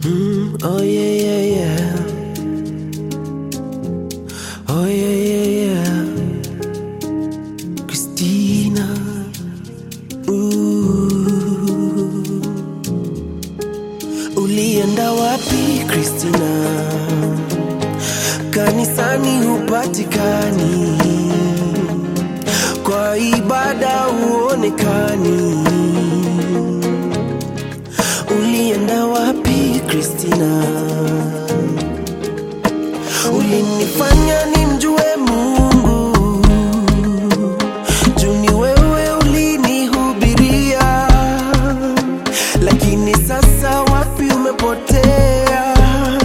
Mm, oh yeah, yeah, yeah. Oh yeah, yeah, yeah. Christina. Ooh. Ulienda wapi Christina? Kanisani hupatikani, kwa ibada huonekani. Ulienda wapi Christina? Ulinifanya nimjue Mungu, juu ni wewe ulinihubiria, lakini sasa wapi umepotea?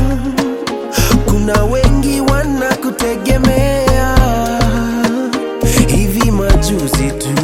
Kuna wengi wanakutegemea, hivi majuzi tu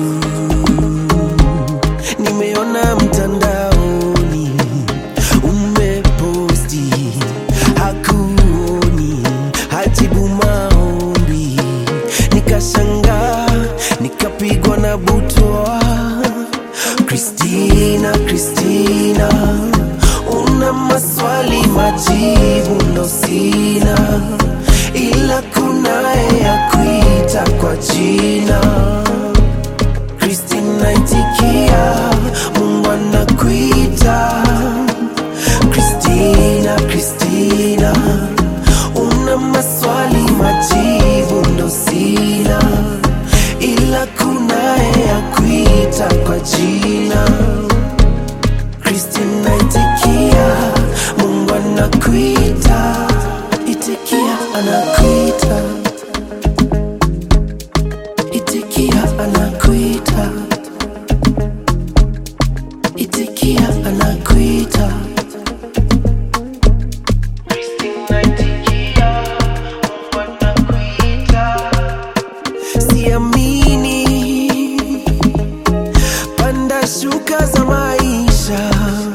nimeona mtandaoni umeposti hakuoni hajibu maombi nikashangaa nikapigwa na butwa kristina kristina una maswali majibu ndo sina ila kunaye ya kuita kwa jina Kristina itikia, Mungu anakuita. Kristina, Kristina, una maswali majibu ndo sina, ila kunaye akuita kwa jina. Kristina itikia, Mungu anakuita. Itikia, anakuita. Itikia anakuita, itikia anakuita. Christina, itikia, Mungu anakuita. Siamini panda shuka za maisha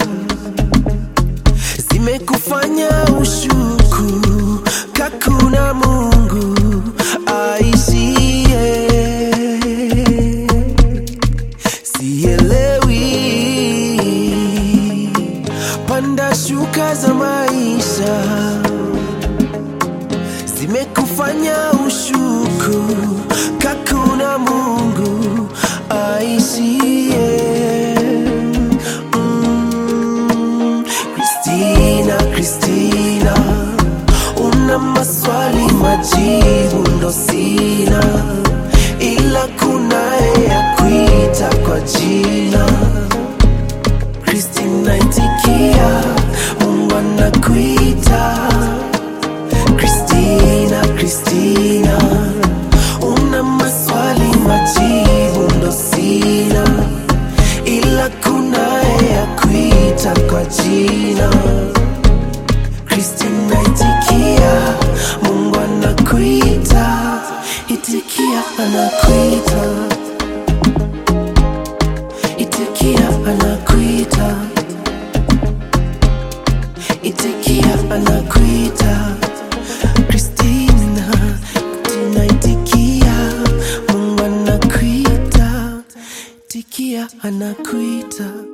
zimekufanya ushuku kakuna Mungu aishie. Sielewi panda shuka za maisha zimekufanya ushuku kakuna Mungu aishie. Mm, Christina, Christina, una maswali majibu ndo sina, ila kunaye ya kuita kwa jina. Christina, itikia, Mungu anakuita. Christina, Christina, una maswali majibu ndo sina, ila kunaye ya kuita kwa jina. Christina, itikia, Mungu anakuita, itikia, anakuita, itikia, anakuita, itikia, anakuita. Christina, Christina, itikia, Mungu anakuita, itikia, anakuita.